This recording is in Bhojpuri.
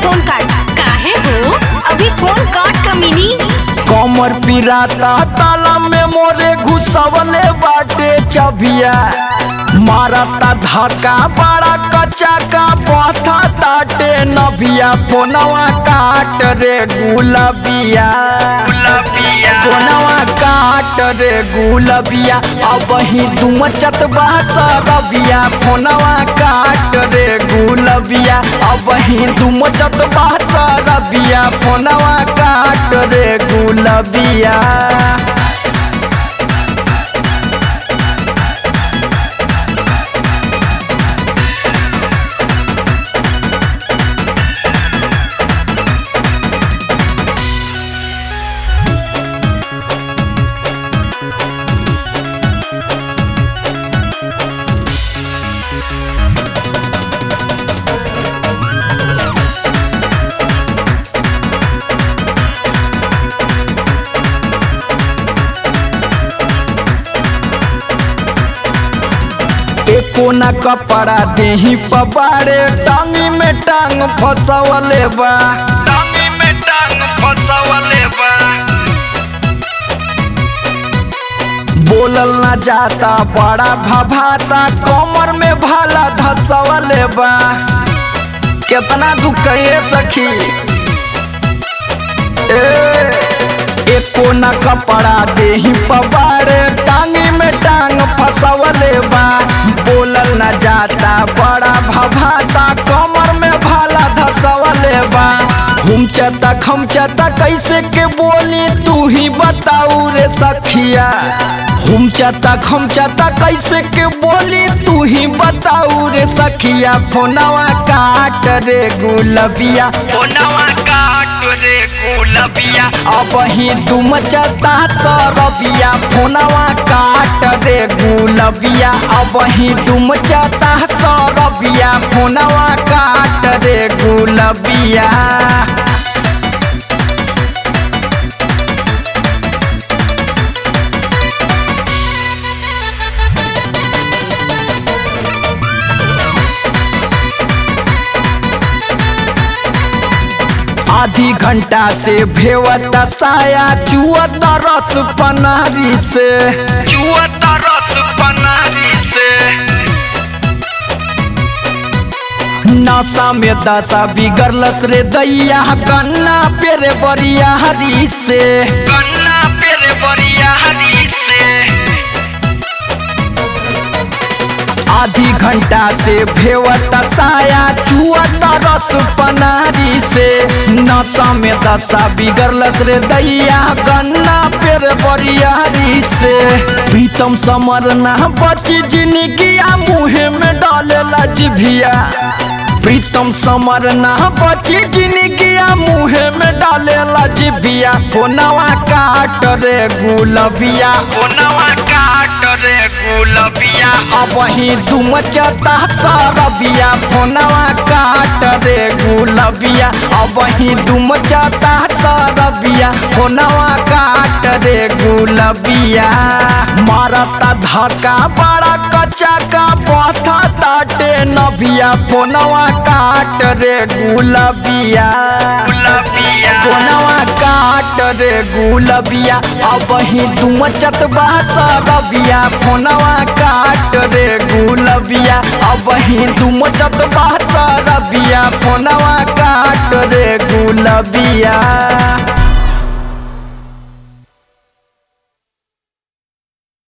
फोन काट काहे हो अभी फोन काट कमीनी कमर पिराता ताला में मोरे घुसवले बाटे चबिया मारता धक्का बड़ा कच्चा का पथा ताटे नबिया फोनवा काट रे गुलबिया फोनवा काट रे गुलबिया अब ही तुम चतबा सरबिया फोनवा काट रे गुलबिया अब ही तुम चतबा सरबिया फोनवा काट रे गुलबिया एको न कपड़ा देही पबारे टांगी में टांग फसवले बा टांगी में टांग फसवले बा बोलल न जाता बड़ा भभाता कमर में भाला धसवले बा कितना दुख कहिए सखी ए एको न कपड़ा देही पबारे टांगी में टांग फसवले बा बोलल न जाता बड़ा भभाता कमर में भाला धसवले बा हुमचता खमचता कैसे के बोली तू ही बताऊ रे सखिया हुमचता खमचता कैसे के बोली तू ही बताऊ रे सखिया फोनवा काट रे गुलबिया फोनवा काट रे गुलबिया अब ही तुम चता सरबिया फोनवा काट रे गुलबिया अब ही तुम चता सरबिया फोनवा काट रे गुलबिया आधी घंटा से भेवत साया चुअत रस पनारी से चुअत रस पनारी से नशा में दशा बिगड़लस रे दैया कन्ना पेरे बरिया हरी से कन्ना पेरे बरिया हरी से आधी घंटा से भेवत साया चुअत रस पनारी से नशा में दशा बिगड़लस रे दैया गन्ना पेर बरियारी से प्रीतम समर ना बची जिंदगिया मुहे में डालेला जिभिया प्रीतम समर ना बची जिंदगिया मुहे में डालेला जिभिया फोनवा काट रे गुलबिया फोनवा काट रे गुलबिया अब ही तुम चता सरबिया फोनवा काट रे गुलबिया अब ही तुम चता सरबिया फोनवा काट रे गुलबिया मारता धक्का बड़ा कच्चा का पथा ताटे नबिया फोनवा काट रे गुलबिया फोनवा काट रे गुलबिया अब ही तुम चतबा सरबिया फोनवा काट रे गुलबिया अब ही तुम चतबा सरबिया फोनवा काट रे गुलबिया